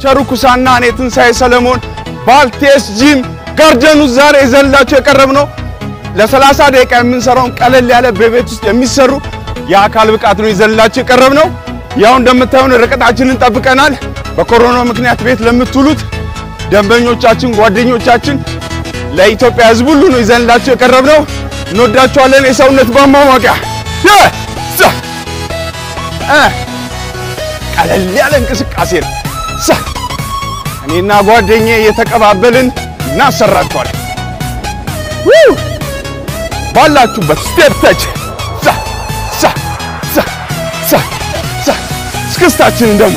ቸሩ ኩሳና እኔ ትንሣኤ ሰለሞን ባልቴስ ጂም ጋርደኑ ዛሬ ይዘንላችሁ የቀረብ ነው። ለሰላሳ ደቂቃ የምንሰራውን ቀለል ያለ በቤት ውስጥ የሚሰሩ የአካል ብቃት ነው ይዘንላችሁ የቀረብ ነው። ያው እንደምታዩን ርቀታችንን ጠብቀናል። በኮሮና ምክንያት ቤት ለምትውሉት ደንበኞቻችን፣ ጓደኞቻችን፣ ለኢትዮጵያ ሕዝብ ሁሉ ነው ይዘንላችሁ የቀረብ ነው። እንወዳችኋለን። የሰውነት ማሟሟቂያ ቀለል ያለ እንቅስቃሴ ነው። እኔና ጓደኛዬ እየተቀባበልን እናሰራችኋለን። ባላችሁበት ስቴፕ ተች እስክስታችንን ደግሞ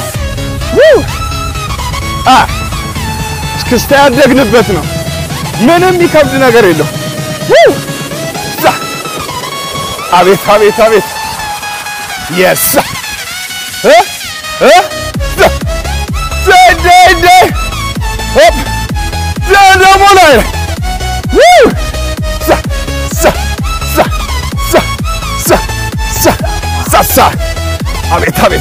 እስክስታ ያደግንበት ነው። ምንም የሚከብድ ነገር የለው። አቤት አቤት አቤት የስ ደግሞ ላይ ሳሳ አቤት አቤት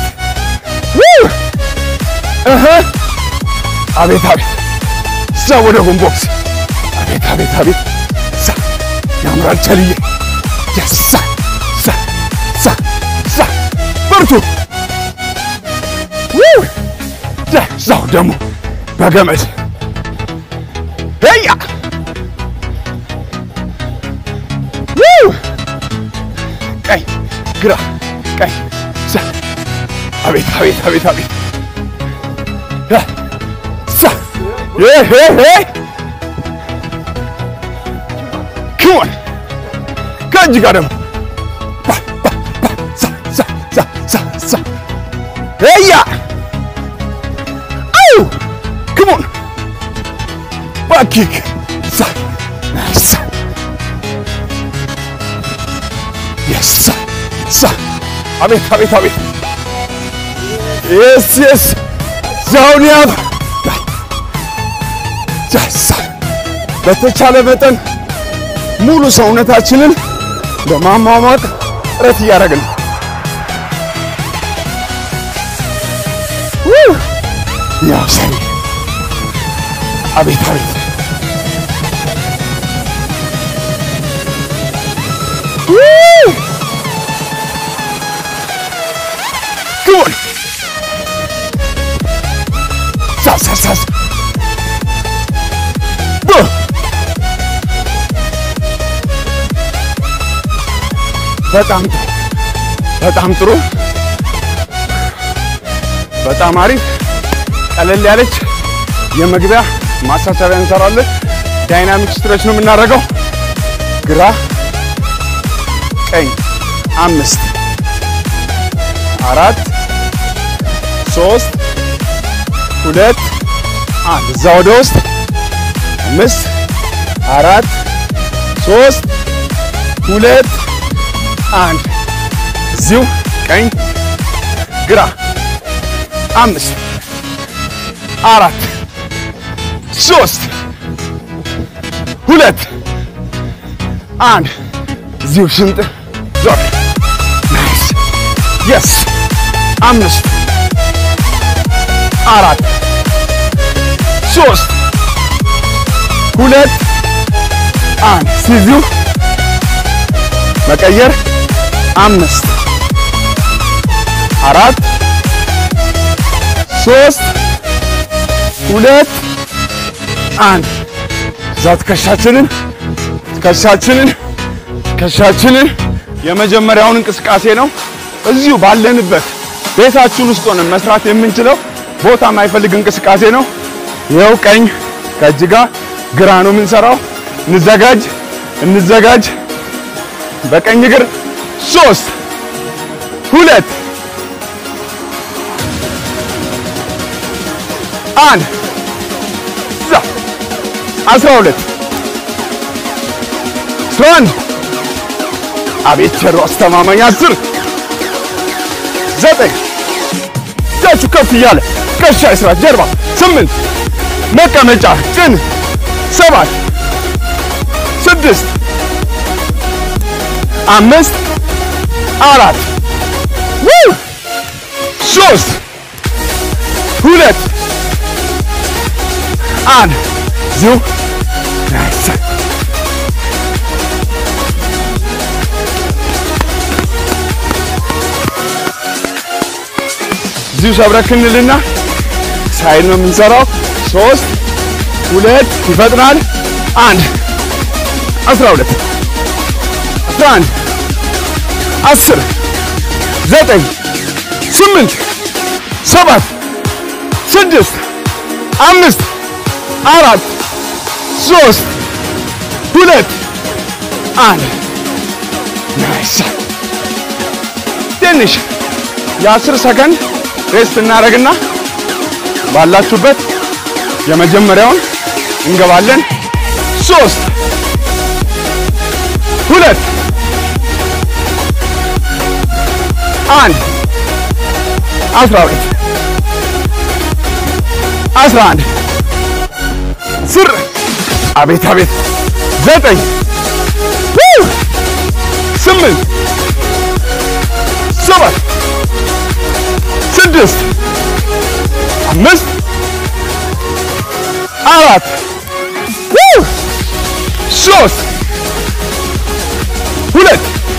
አቤት አቤት እዛ ወደ ቦክስ አቤት አቤት አቤት ሳ ያምራል ቸልዬ ሳ ሳ ሳ ሳ በርቱ እዛው ደግሞ በገመድ ያ ቀኝ ግራ ቀኝ አቤት አቤት አቤት አቤት ክሞን ከእጅ ጋር ደግሞ ያ አው ክሞን ባኪክ የሳ ሳ አቤት አቤት አቤት የስ የስ ዛውን ያብ ጃሳ በተቻለ መጠን ሙሉ ሰውነታችንን ለማሟሟቅ ጥረት እያደረግን ነው። ያው ሰሪ አቤት አቤት ግቡን ሳሳሳስ በጣም ጥሩ በጣም ጥሩ በጣም አሪፍ ቀለል ያለች የመግቢያ ማሳሰቢያ እንሰራለን። ዳይናሚክ ስትሬች ነው የምናደርገው። ግራ ቀኝ፣ አምስት፣ አራት፣ ሶስት፣ ሁለት፣ አንድ። እዛ ወደ ውስጥ አምስት፣ አራት፣ ሶስት፣ ሁለት፣ አንድ። እዚሁ ቀኝ፣ ግራ፣ አምስት፣ አራት፣ ሶስት፣ ሁለት፣ አንድ። እዚሁ ሽንጥ ዞር። ናይስ የስ አምስት አራት ሶስት ሁለት አንድ ሲዚሁ መቀየር አምስት አራት ሶስት ሁለት አንድ እዛ ትከሻችንን ትከሻችንን ትከሻችንን የመጀመሪያውን እንቅስቃሴ ነው። እዚሁ ባለንበት ቤታችን ውስጥ ሆነን መስራት የምንችለው ቦታ የማይፈልግ እንቅስቃሴ ነው። ይኸው ቀኝ ከእጅ ጋር ግራ ነው የምንሰራው። እንዘጋጅ እንዘጋጅ። በቀኝ እግር ሶስት ሁለት አንድ እዛ አስራ ሁለት አስራ አንድ አቤት ቸሩ አስተማማኝ አስር ዘጠኝ እጃችሁ ከፍ እያለ ከሻ ይስራ ጀርባ ስምንት መቀመጫ ጭን ሰባት ስድስት አምስት አራት ሶስት ሁለት አንድ ዚሁ ናይስ እዚሁ ሰብረክ እንልና ሳይድ ነው የምንሰራው። ሶስት ሁለት ይፈጥናል። አንድ አስራ ሁለት አስራ አንድ አስር ዘጠኝ ስምንት ሰባት ስድስት አምስት አራት ሶስት ሁለት አንድ ናይስ ትንሽ የአስር ሰከንድ ሬስት እናደርግና ባላችሁበት የመጀመሪያውን እንገባለን። ሶስት ሁለት አንድ አስራ ሁለት አስራ አንድ ስር አቤት አቤት ዘጠኝ ስምንት ሰባት ስድስት አምስት አራት ሶስት ሁለት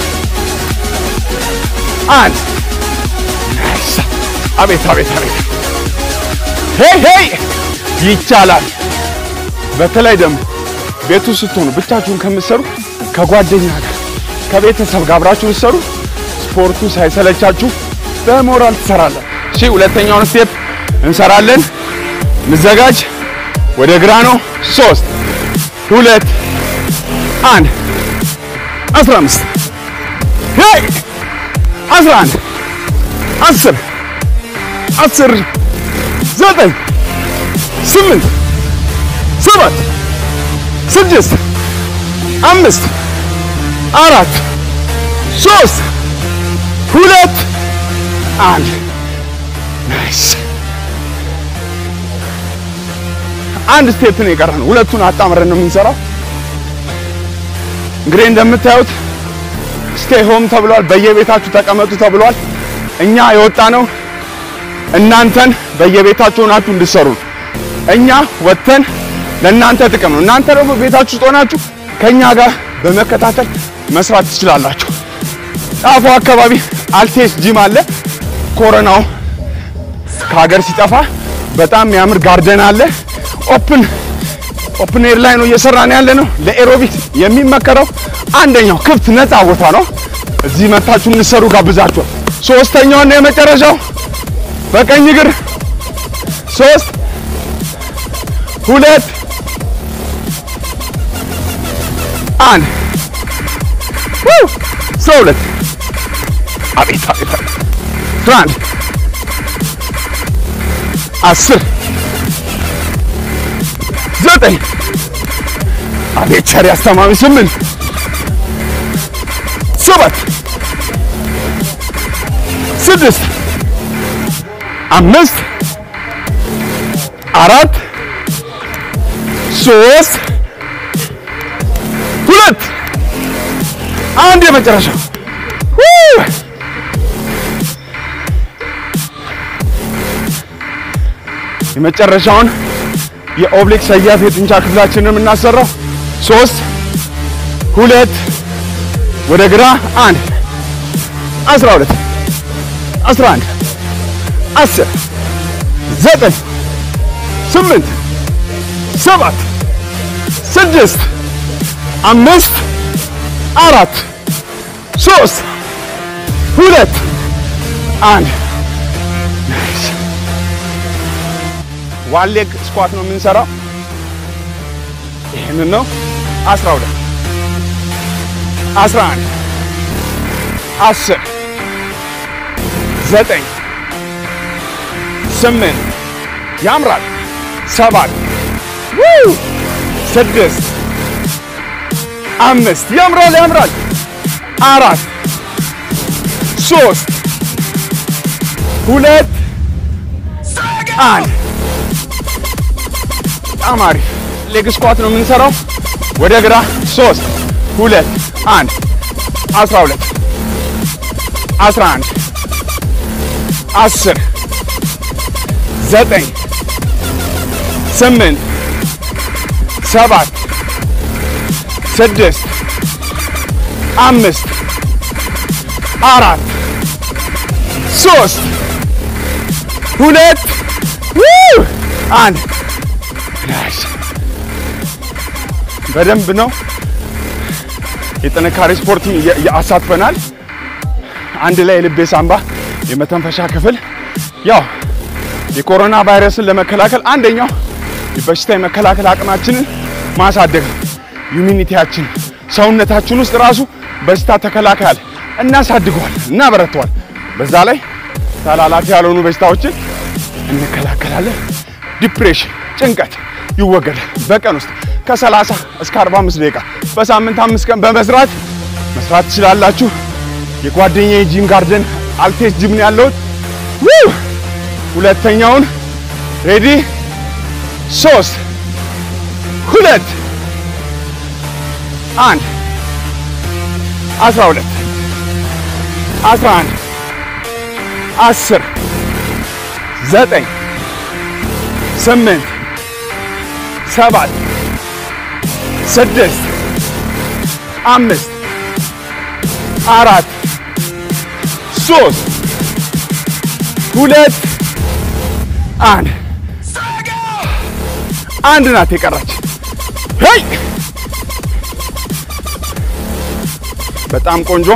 አንድ ናይስ አቤት አቤት አቤት ሄይ ሄይ ይቻላል። በተለይ ደግሞ ቤቱ ስትሆኑ ብቻችሁን ከምትሰሩ ከጓደኛ ጋር ከቤተሰብ ጋር አብራችሁ ስትሰሩ ስፖርቱ ሳይሰለቻችሁ በሞራል ትሰራለን። እሺ ሁለተኛውን ስቴፕ እንሰራለን። ምዘጋጅ ወደ ግራ ነው። ሶስት ሁለት አንድ አስራ አምስት ሄይ አስራ አንድ አስር አስር ዘጠኝ ስምንት ሰባት ስድስት አምስት አራት ሶስት ሁለት አንድ ናይስ። አንድ ስቴፕ ነው የቀረን። ሁለቱን አጣምረን ነው የምንሰራው። እንግዲህ እንደምታዩት ስቴይ ሆም ተብሏል። በየቤታችሁ ተቀመጡ ተብሏል። እኛ የወጣ ነው እናንተን በየቤታችሁ ሆናችሁ እንድትሰሩ ነው። እኛ ወጥተን ለእናንተ ጥቅም ነው። እናንተ ደግሞ ቤታችሁ ውስጥ ሆናችሁ ከእኛ ጋር በመከታተል መስራት ትችላላችሁ። ጣፎ አካባቢ አልቴስ ጂም አለ። ኮሮናው ከሀገር ሲጠፋ በጣም የሚያምር ጋርደን አለ። ኦፕን ኦፕን ኤር ላይ ነው እየሰራን ያለ ነው። ለኤሮቢክ የሚመከረው አንደኛው ክፍት ነፃ ቦታ ነው። እዚህ መታችሁ እንሰሩ ጋብዛችኋል። ሶስተኛውና የመጨረሻው በቀኝ እግር ሶስት ሁለት አንድ አስራ ሁለት አቤት አቤት አቤት አስራ አንድ አስር ዘጠኝ አቤት ቸር አስተማሚ ስምንት ሰባት ስድስት አምስት አራት ሶስት ሁለት አንድ የመጨረሻ የመጨረሻውን የኦብሊክ ሰያፍ የጡንቻ ክፍላችንን የምናሰራው ሶስት ሁለት ወደ ግራ አንድ አስራ ሁለት አስራ አንድ አስር ዘጠኝ ስምንት ሰባት ስድስት አምስት አራት ሶስት ሁለት አንድ ዋን ሌግ ስኳት ነው የምንሰራው። ይህንን ነው። አስራ ሁለት አስራ አንድ አስር ዘጠኝ ስምንት ያምራል። ሰባት ስድስት አምስት ያምራል ያምራል። አራት ሶስት ሁለት አንድ በጣም አሪፍ ሌግ ስኳት ነው የምንሰራው። ወደ ግራ ሶስት ሁለት አንድ አስራ ሁለት አስራ አንድ አስር ዘጠኝ ስምንት ሰባት ስድስት አምስት አራት ሶስት ሁለት አንድ በደንብ ነው የጥንካሬ ስፖርት አሳትፈናል። አንድ ላይ የልቤ ሳምባ የመተንፈሻ ክፍል ያው የኮሮና ቫይረስን ለመከላከል አንደኛው በሽታ የመከላከል አቅማችንን ማሳደግ ነው። ኢሚኒቲያችን ሰውነታችን ውስጥ ራሱ በሽታ ተከላካይ እናሳድገዋል፣ እናበረተዋል። በዛ ላይ ተላላፊ ያልሆኑ በሽታዎችን እንከላከላለን። ዲፕሬሽን፣ ጭንቀት ይወገዳል። በቀን ውስጥ ከ30 እስከ 45 ደቂቃ በሳምንት አምስት ቀን በመስራት መስራት ትችላላችሁ። የጓደኛዬ ጂም ጋርደን አልቴስ ጂም ነው ያለሁት። ሁለተኛውን ሬዲ ሶስት ሁለት አንድ አስራ ሁለት አስራ አንድ አስር ዘጠኝ ስምንት ሰባት ስድስት አምስት አራት ሶስት ሁለት አንድ አንድ ናት የቀረች። ሄይ በጣም ቆንጆ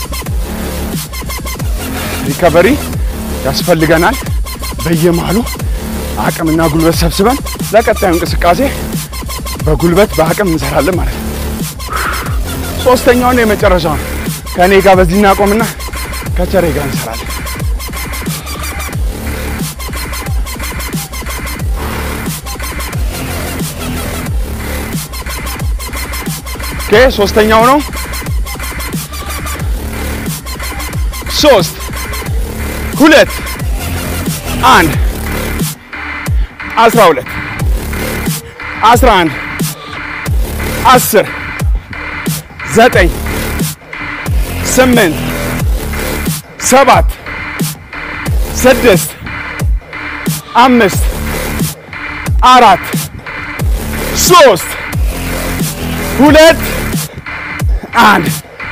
ሪከቨሪ ያስፈልገናል። በየመሃሉ አቅምና ጉልበት ሰብስበን ለቀጣዩ እንቅስቃሴ በጉልበት በአቅም እንሰራለን ማለት ነው። ሶስተኛውና የመጨረሻውን ከእኔ ጋር በዚህ እናቆምና ከቸሬ ጋር እንሰራለን። ኦኬ ሶስተኛው ነው። ሶስት ሁለት አንድ አስራ ሁለት አስራ አንድ አስር ዘጠኝ ስምንት ሰባት ስድስት አምስት አራት ሶስት ሁለት አንድ።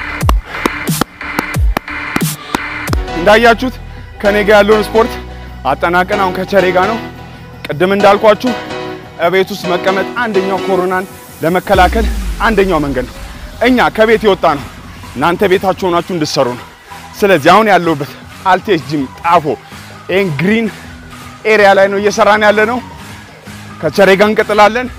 እንዳያችሁት ከኔ ጋር ያለውን ስፖርት አጠናቀን አሁን ከቸሬ ጋር ነው። ቅድም እንዳልኳችሁ እቤት ውስጥ መቀመጥ አንደኛው ኮሮናን ለመከላከል አንደኛው መንገድ ነው። እኛ ከቤት የወጣ ነው እናንተ ቤታችሁ ሆናችሁ እንድትሰሩ ነው። ስለዚህ አሁን ያለሁበት አልቴስ ጂም ጣፎ ይህን ግሪን ኤሪያ ላይ ነው እየሰራን ያለ ነው። ከቸሬ ጋር እንቀጥላለን።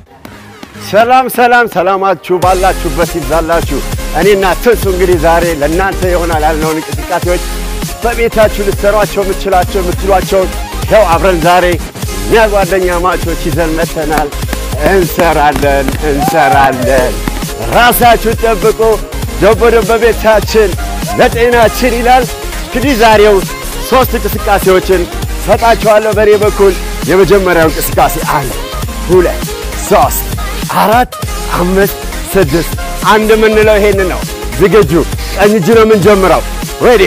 ሰላም ሰላም፣ ሰላማችሁ ባላችሁበት ይብዛላችሁ። እኔና ትንሱ እንግዲህ ዛሬ ለእናንተ ይሆናል ያልነውን እንቅስቃሴዎች በቤታችሁ ልትሰሯቸው የምትችላቸው የምትሏቸውን ያው አብረን ዛሬ እኛ ጓደኛ ማቾች ይዘን መተናል። እንሰራለን እንሰራለን። ራሳችሁ ጠብቁ። ደቦ ደቦ ቤታችን ለጤናችን ይላል። እንግዲህ ዛሬው ሶስት እንቅስቃሴዎችን ሰጣችኋለሁ በእኔ በኩል። የመጀመሪያው እንቅስቃሴ አንድ፣ ሁለት፣ ሶስት፣ አራት፣ አምስት፣ ስድስት። አንድ የምንለው ይሄንን ነው። ዝግጁ? ቀኝ እጅ ነው የምንጀምረው። ሬዲ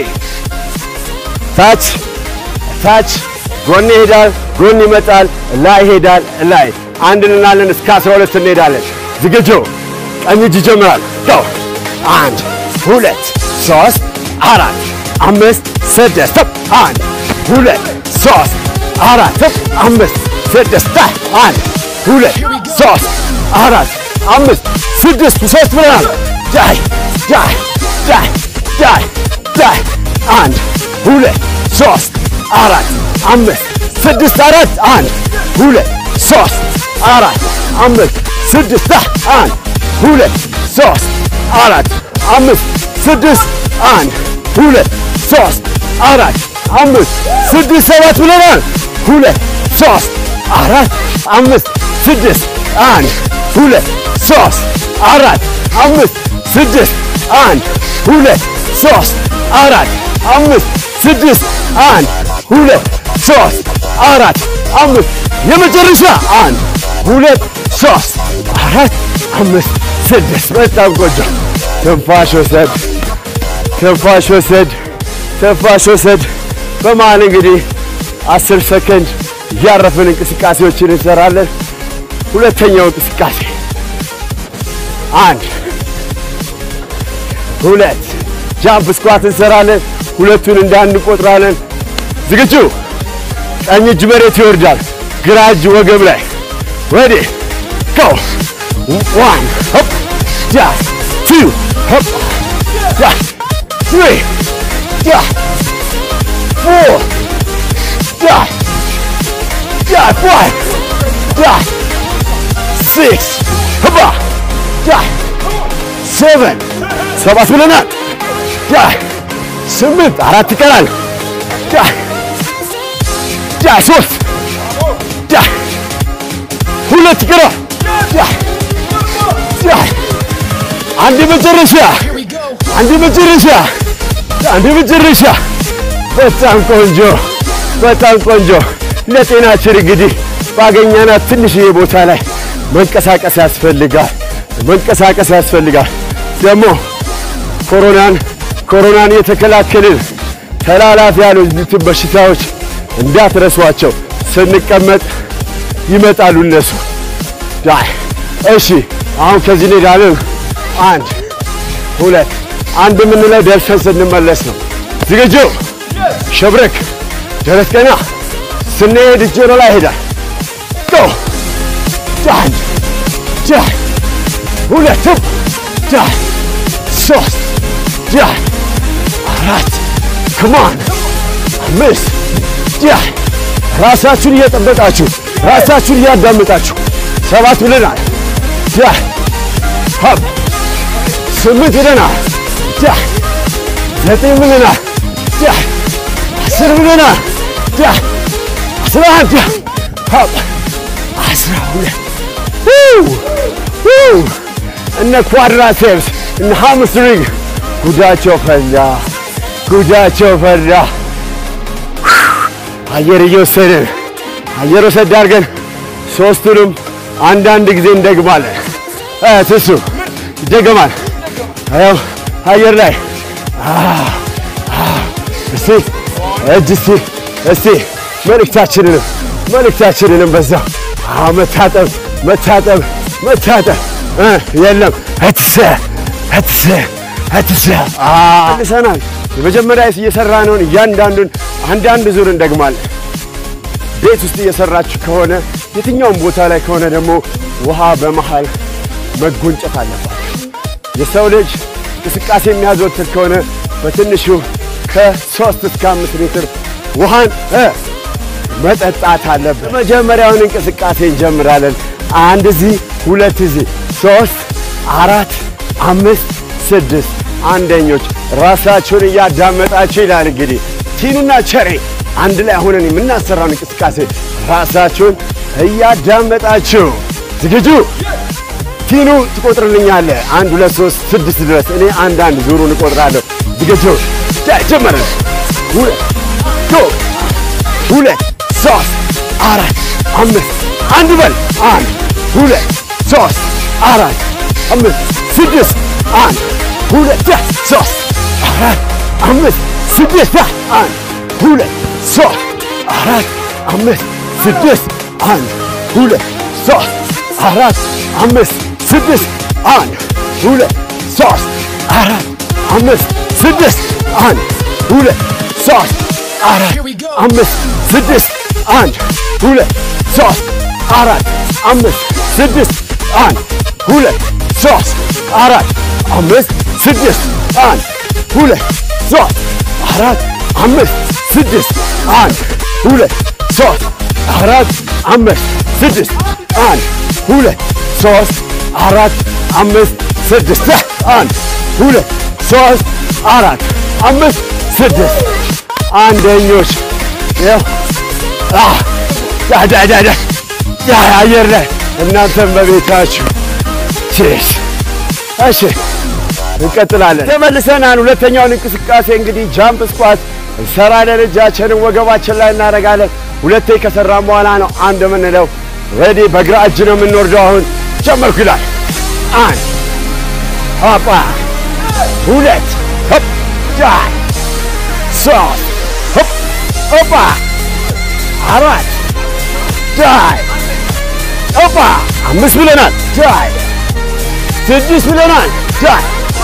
ታች ታች፣ ጎን ይሄዳል፣ ጎን ይመጣል፣ ላይ ይሄዳል፣ ላይ አንድ እንላለን። እስከ 12 እንሄዳለን። ዝግጁ? ቀኝ እጅ ይጀምራል። ጎ አንድ ሁለት ሶስት አራት አምስት ስድስት አንድ ሁለት ሶስት አራት አምስት ስድስት አንድ ሁለት ሶስት አራት አምስት ስድስት ሶስት ብለናል። ዳይ ዳይ ዳይ ዳይ ዳይ አንድ ሁለት ሶስት አራት አምስት ስድስት አራት አንድ ሁለት ሶስት አራት አምስት ስድስት አንድ ሁለት ሶስት አራት አምስት ስድስት አንድ ሁለት ሶስት አራት አምስት ስድስት ሰባት ብለናል። ሁለት ሶስት አራት አምስት ስድስት አንድ ሁለት ሶስት አራት አምስት ስድስት አንድ ሁለት ሶስት አራት አምስት ስድስት አንድ ሁለት ሶስት አራት አምስት የመጨረሻ አንድ ሁለት ሶስት አራት አምስት ስድስት በጣም ቆንጆ። ትንፋሽ ወሰድ፣ ትንፋሽ ወሰድ፣ ትንፋሽ ወሰድ። በመሃል እንግዲህ አስር ሰከንድ እያረፍን እንቅስቃሴዎችን እንሰራለን። ሁለተኛው እንቅስቃሴ አንድ ሁለት ጃምፕ ስኳት እንሰራለን። ሁለቱን እንዳንድ እንቆጥራለን። ዝግጁ? ቀኝ እጅ መሬት ይወርዳል። ግራ እጅ ወገብ ላይ ወዲ ጎ ዋን ሆፕ ዳ ቱ ሆፕ ዳ ትሪ ዳ ፎር ዳ ዳ ፋይቭ ዳ ሲክስ ሆባ ዳ ሴቨን ሰባት ብለናል። ዳ ስምንት አራት ይቀራል። ዳ ዳ ሶስት ዳ ሁለት ይቀራል። ዳ ዳ አንድ መጨረሻ አንድ መጨረሻ አንድ መጨረሻ። በጣም ቆንጆ በጣም ቆንጆ። ለጤናችን እንግዲህ ባገኘናት ትንሽዬ ቦታ ላይ መንቀሳቀስ ያስፈልጋል። መንቀሳቀስ ያስፈልጋል። ደግሞ ኮሮናን ኮሮናን የተከላከልን ተላላፊ ያሉትን በሽታዎች እንዳትረሷቸው። ስንቀመጥ ይመጣሉ እነሱ። ዳይ እሺ፣ አሁን ከዚህ እንሄዳለን። አንድ ሁለት አንድ የምንለው ደርሰን ስንመለስ ነው። ዝግጁ? ሸብረክ ደረት ቀና ስንሄድ እጅ ወደ ላይ ሄዳል። ጎ አንድ ዳይ ሁለት ዳይ ሶስት ዳይ አራት ክማን አምስት ዳይ ራሳችሁን እየጠበቃችሁ ራሳችሁን እያዳመጣችሁ ሰባት ብለናል። ዳይ ሀብ ስምንት ብለናል። ዳይ ዘጠኝ ብለናል። ዳይ አስር ብለናል። ዳይ አስራ አንድ ሀብ አስራ ሁለት እነ ኳድራሴፕስ እነ ሃምስትሪንግ ጉዳቸው ፈላ፣ ጉዳቸው ፈላ። አየር እየወሰድን አየር ወሰድ አድርገን ሶስቱንም አንዳንድ ጊዜ እንደግማለን። ትሱ ይደገማል። ያው አየር ላይ እስቲ እጅ እስቲ እስቲ መልእክታችንንም መልእክታችንንም በዛ መታጠብ መታጠብ መታጠብ የለም እትሰ እትሰ እትሰ መልሰናል። የመጀመሪያ እየሰራ ነውን እያንዳንዱን አንዳንድ ዙር እንደግማለን። ቤት ውስጥ እየሰራችሁ ከሆነ የትኛውም ቦታ ላይ ከሆነ ደግሞ ውሃ በመሃል መጎንጨት አለባችሁ። የሰው ልጅ እንቅስቃሴ የሚያዘወትር ከሆነ በትንሹ ከሶስት እስከ አምስት ሊትር ውሃን መጠጣት አለበት። መጀመሪያውን እንቅስቃሴ እንጀምራለን። አንድ እዚህ፣ ሁለት እዚህ፣ ሶስት፣ አራት፣ አምስት፣ ስድስት። አንደኞች ራሳችሁን እያዳመጣችሁ ይላል እንግዲህ ቲኑና ቸሬ አንድ ላይ ሆነን የምናሰራውን እንቅስቃሴ ራሳችሁን እያዳመጣችሁ ዝግጁ? ቲኑ ትቆጥርልኛለህ። አንድ ሁለት ሶስት ስድስት ድረስ እኔ አንድ አንድ ዙሩን እቆጥራለሁ። ዝግጁ? ጀመረ። ሁለት ሁለት ሶስት አራት አምስት አንድ በል አንድ ሁለት ሶስት አራት አምስት ስድስት አንድ ሁለት ሶስት አራት አምስት ስድስት አንድ ሁለት ሶስት አራት አምስት ስድስት አንድ ሁለት ሶስት አራት አምስት ስድስት አንድ ሁለት ሶስት አራት አምስት ስድስት አንድ ሁለት ሶስት አራት አምስት ስድስት አንድ ሁለት ሶስት አራት አምስት ስድስት አንድ ሁለት ሶስት አራት አምስት ስድስት አንድ ሁለት ሶስት አራት አምስት ስድስት አንድ ሁለት ሶስት አራት አምስት ስድስት አንድ ሁለት ሶስት አራት አምስት ስድስት አንድ ሁለት ሶስት አራት አምስት ስድስት አንደኞች ያው ዳዳዳዳ አየር ላይ እናንተም በቤታችሁ ቼስ። እሺ እንቀጥላለን። ተመልሰናል። ሁለተኛውን እንቅስቃሴ እንግዲህ ጃምፕ ስኳት እንሰራለን። እጃችንን ወገባችን ላይ እናደርጋለን። ሁለቴ ከሰራን በኋላ ነው አንድ የምንለው። ሬዲ በግራ እጅ ነው የምንወርደው። አሁን ጀመርኩ ይላል። አንድ ሆፓ፣ ሁለት ሆፕ፣ ዳይ፣ ሶስት ሆፕ፣ ሆፓ፣ አራት ዳይ፣ ሆፓ፣ አምስት ብለናል። ዳይ ስድስት ብለናል። ዳይ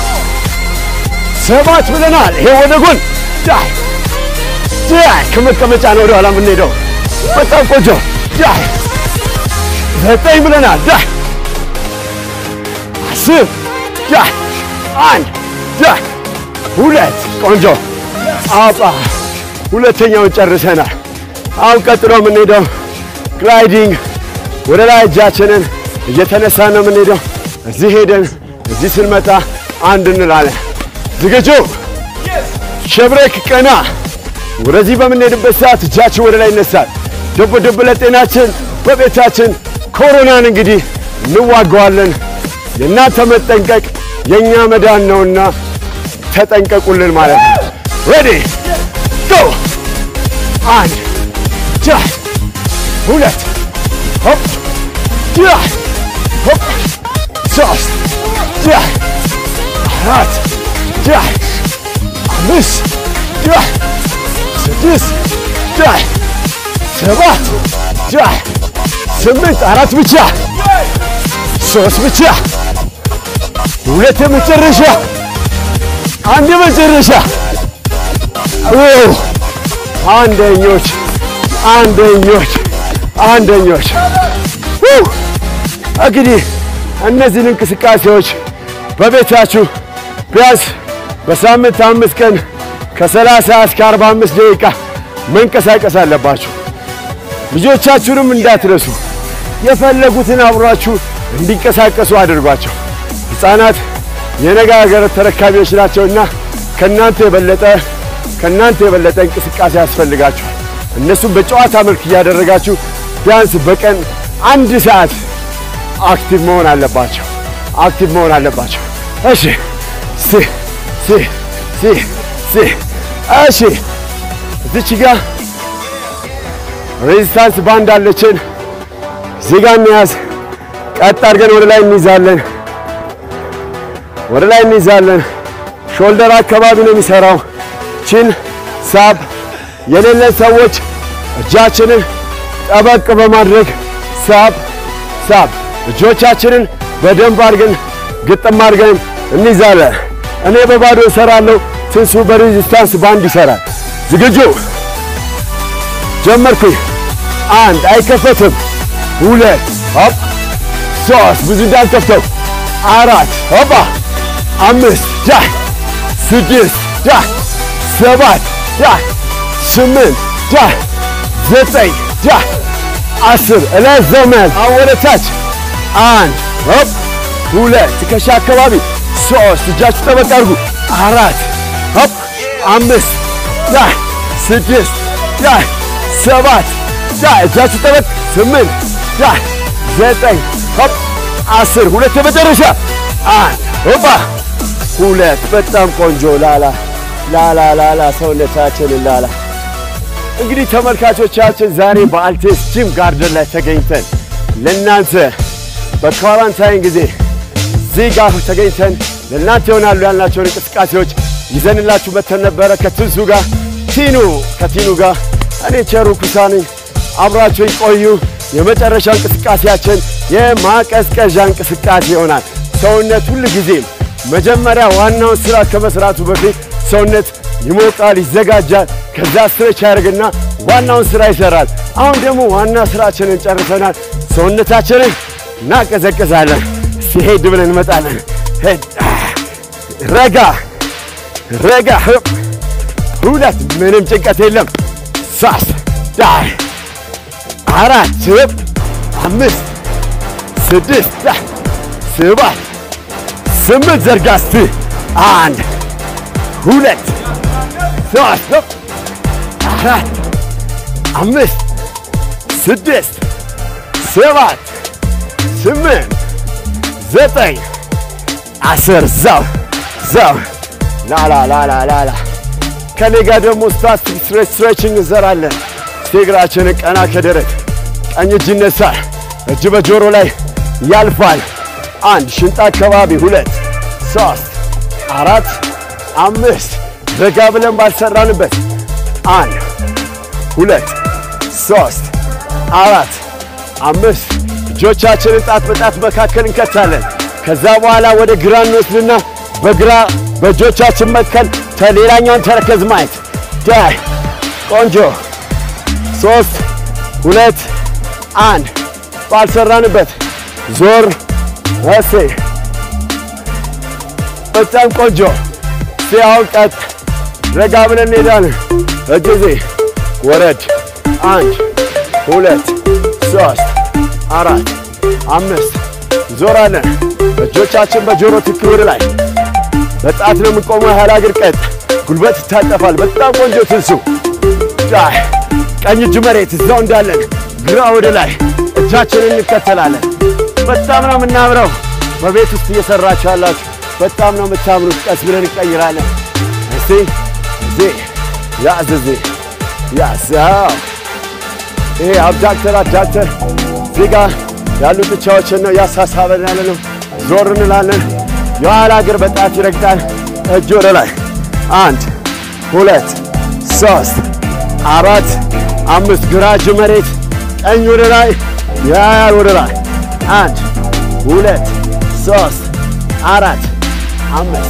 ሰባት ብለናል። ይሄ ወደ ጎን ዳይ ዳይ ከመቀመጫ ነው ወደ ኋላ የምንሄደው። በጣም ቆንጆ ዳይ ዘጠኝ ብለናል። ዳይ አስር ዳይ አንድ ዳይ ሁለት ቆንጆ አባ ሁለተኛውን ጨርሰናል። አሁን ቀጥሎ የምንሄደው ግላይዲንግ ወደ ላይ እጃችንን እየተነሳ ነው የምንሄደው። እዚህ ሄደን እዚህ ስንመጣ አንድ እንላለን። ዝግጁ? ሸብረክ ቀና። ወደዚህ በምንሄድበት ሰዓት እጃችን ወደ ላይ ይነሳል። ደብ ደብ ለጤናችን በቤታችን ኮሮናን እንግዲህ እንዋገዋለን። የእናንተ መጠንቀቅ የእኛ መዳን ነውና ተጠንቀቁልን ማለት ነው። ሬዲ ጎ! አንድ ጃ ሁለት ሆፕ ጃ ሆፕ ሶስት ጃ አራት ጃ አምስት ጃ ስድስት ጃ ሰባት ጃ ስምንት አራት ብቻ ሶስት ብቻ ሁለት የመጨረሻ አንድ የመጨረሻ አንደኞች አንደኞች አንደኞች እንግዲህ እነዚህን እንቅስቃሴዎች በቤታችሁ ቢያንስ በሳምንት አምስት ቀን ከሰላሳ እስከ አርባ አምስት ደቂቃ መንቀሳቀስ አለባችሁ። ልጆቻችሁንም እንዳትረሱ የፈለጉትን አብሯችሁ እንዲንቀሳቀሱ አድርጓቸው። ሕፃናት የነገ ሀገር ተረካቢዎች ናቸውና ከእናንተ የበለጠ ከእናንተ የበለጠ እንቅስቃሴ ያስፈልጋችኋል። እነሱም በጨዋታ መልክ እያደረጋችሁ ቢያንስ በቀን አንድ ሰዓት አክቲቭ መሆን አለባቸው። አክቲቭ መሆን አለባቸው። እሺ ሲ ሲ ሲ ሲ እሺ እዚች ጋ ሬዚስታንስ ባንድ አለችን። እዚህ ጋ እንያዝ። ቀጥ አድርገን ወደ ላይ እንይዛለን። ወደ ላይ እንይዛለን። ሾልደር አካባቢ ነው የሚሰራው። ቺን ሳብ የሌለን ሰዎች እጃችንን ጠበቅ በማድረግ ሳብ ሳብ እጆቻችንን በደንብ አድርገን ግጥም አድርገን እንይዛለን። እኔ በባዶ እሰራለሁ፣ ትንሱ በሬዚስታንስ ባንድ ይሰራል። ዝግጁ ጀመርኩኝ። አንድ አይከፈትም። ሁለት ሆፕ፣ ሶስት ብዙ እንዳልከፍተው፣ አራት ሆባ፣ አምስት ዳይ፣ ስድስት ዳይ፣ ሰባት ዳይ፣ ስምንት ዳይ፣ ዘጠኝ ዳይ፣ አስር እለዘመን አሁን ወደ ታች አንድ ሆፕ፣ ሁለት ትከሻ አካባቢ፣ ሶስት እጃችሁ ጠበቅ አድርጉ፣ አራት ሆፕ፣ አምስት ዳይ፣ ስድስት ዳይ፣ ሰባት ዳይ፣ እጃችሁ ጠበቅ፣ ስምንት ዳይ፣ ዘጠኝ ሆፕ፣ አስር ሁለት የመጨረሻ አንድ ሆባ፣ ሁለት በጣም ቆንጆ ላላ ላላ ላላ ሰውነታችንን ላላ እንግዲህ ተመልካቾቻችን ዛሬ በአልቴስ ጂም ጋርደን ላይ ተገኝተን ለእናንተ በኳራንታይን ጊዜ እዚህ ጋር ተገኝተን ለእናንተ ይሆናሉ ያልናቸውን እንቅስቃሴዎች ይዘንላችሁ መተን ነበረ። ከትንሱ ጋር ቲኑ ከቲኑ ጋር እኔ ቸሩ ኩሳኒ አብራችሁኝ ቆዩ። የመጨረሻ እንቅስቃሴያችን የማቀዝቀዣ እንቅስቃሴ ይሆናል። ሰውነት ሁል ጊዜም መጀመሪያ ዋናውን ስራ ከመስራቱ በፊት ሰውነት ይሞቃል፣ ይዘጋጃል። ከዛ ስትሬች ያደርግና ዋናውን ስራ ይሰራል። አሁን ደግሞ ዋና ስራችንን ጨርሰናል። ሰውነታችንን እናቀዘቅዛለን። እስቲ ሄድ ብለን እንመጣለን። ሄድ ረጋ ረጋ ህብ ሁለት ምንም ጭንቀት የለም። ሶስት ዳይ አራት ህብ አምስት ስድስት ዳይ ሰባት ስምንት ዘርጋ እስቲ አንድ ሁለት ሶስት ህብ አራት አምስት ስድስት ሰባት ስምንት ዘጠኝ አስር ዛው ዛው ላላ ላላ ላላ ከኔ ጋር ደግሞ ስታቲክ ስትሬችንግ እንሰራለን። እግራችንን ቀና ከደረት ቀኝ እጅ ይነሳል፣ እጅ በጆሮ ላይ ያልፋል። አንድ ሽንጣ አካባቢ፣ ሁለት ሶስት አራት አምስት ረጋ ብለን ባልሰራንበት አንድ ሁለት ሶስት አራት አምስት እጆቻችንን ጣት በጣት መካከል እንከታለን። ከዛ በኋላ ወደ ግራ እንወስድና በግራ በእጆቻችን መትከል ሌላኛውን ተረከዝ ማየት ዳይ ቆንጆ ሶስት ሁለት አንድ ባልሰራንበት ዞር እሴ በጣም ቆንጆ ሲያውን ቀጥ ረጋ ብለን እንሄዳለን። እጅዜ ወረድ አንድ ሁለት ሶስት አራት አምስት ዞራለን። እጆቻችን በጆሮ ትክክል ወደ ላይ በጣት ነው የምንቆመው። ያህል እግር ቀጥ ጉልበት ይታጠፋል። በጣም ቆንጆ ትንሱ ዳይ ቀኝ እጅ መሬት እዛው እንዳለን ግራ ወደ ላይ እጃችንን እንከተላለን። በጣም ነው የምናምረው። በቤት ውስጥ እየሰራችሁ ያላችሁ በጣም ነው የምታምሩት። ቀስ ብለን እንቀይራለን። እስቲ እዚ ያዝ እዚ ያዝ ይሄ አብዳክተር አብዳክተር እዚህ ጋር ያሉ ጥቻዎችን ነው ያሳሳበን ያለ ነው። ዞር እንላለን። የኋላ እግር በጣት ይረግጣል። እጅ ወደ ላይ አንድ ሁለት ሶስት አራት አምስት ግራ እጅ መሬት ቀኝ ወደ ላይ ያያል ወደ ላይ አንድ ሁለት ሶስት አራት አምስት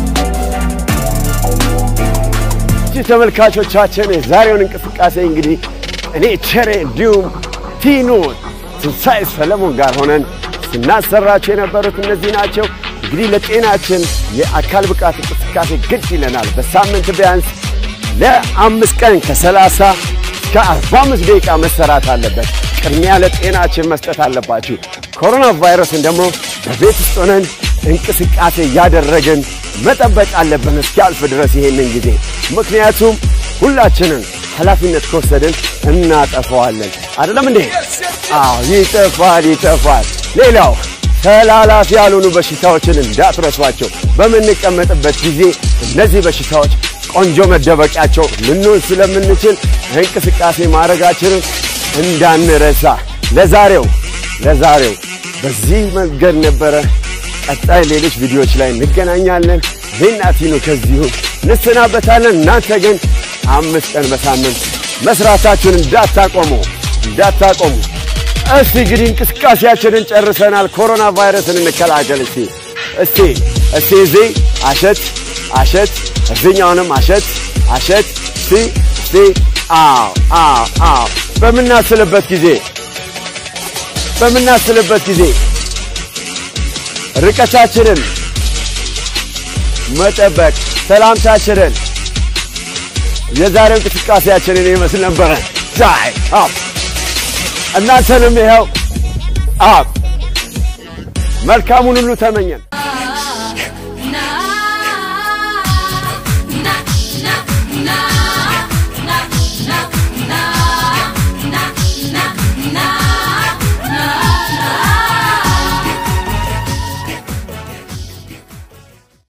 እቺ ተመልካቾቻችን የዛሬውን እንቅስቃሴ እንግዲህ እኔ ቸሬ እንዲሁም ቲኑ ትንሣኤ ሰለሞን ጋር ሆነን ስናሰራቸው የነበሩት እነዚህ ናቸው። እንግዲህ ለጤናችን የአካል ብቃት እንቅስቃሴ ግድ ይለናል። በሳምንት ቢያንስ ለአምስት ቀን ከሰላሳ እስከ አርባ አምስት ደቂቃ መሰራት አለበት። ቅድሚያ ለጤናችን መስጠት አለባችሁ። ኮሮና ቫይረስን ደግሞ በቤት ውስጥ ሆነን እንቅስቃሴ እያደረግን መጠበቅ አለብን እስኪያልፍ ድረስ ይሄንን ጊዜ። ምክንያቱም ሁላችንን ኃላፊነት ከወሰድን እናጠፈዋለን። አይደለም እንዴ? አዎ ይጠፋል፣ ይጠፋል። ሌላው ተላላፊ ያልሆኑ በሽታዎችን እንዳትረሷቸው። በምንቀመጥበት ጊዜ እነዚህ በሽታዎች ቆንጆ መደበቂያቸው ልንሆን ስለምንችል እንቅስቃሴ ማድረጋችንን እንዳንረሳ። ለዛሬው ለዛሬው በዚህ መንገድ ነበረ። ቀጣይ ሌሎች ቪዲዮዎች ላይ እንገናኛለን። እኔና ቲኑ ከዚሁ እንሰናበታለን። እናንተ ግን አምስት ቀን በሳምንት መስራታችሁን እንዳታቆሙ እንዳታቆሙ። እስቲ እንግዲህ እንቅስቃሴያችንን ጨርሰናል። ኮሮና ቫይረስን እንከላከል። እስቲ እስቲ እስቲ እዚህ አሸት አሸት፣ እዚኛውንም አሸት አሸት። እስቲ እስቲ አዎ አዎ አዎ። በምናስልበት ጊዜ በምናስልበት ጊዜ ርቀታችንን መጠበቅ፣ ሰላምታችንን የዛሬው እንቅስቃሴያችንን ይመስል ነበረ። ዛይ አፕ እናንተንም ይኸው አፕ መልካሙን ሁሉ ተመኘን።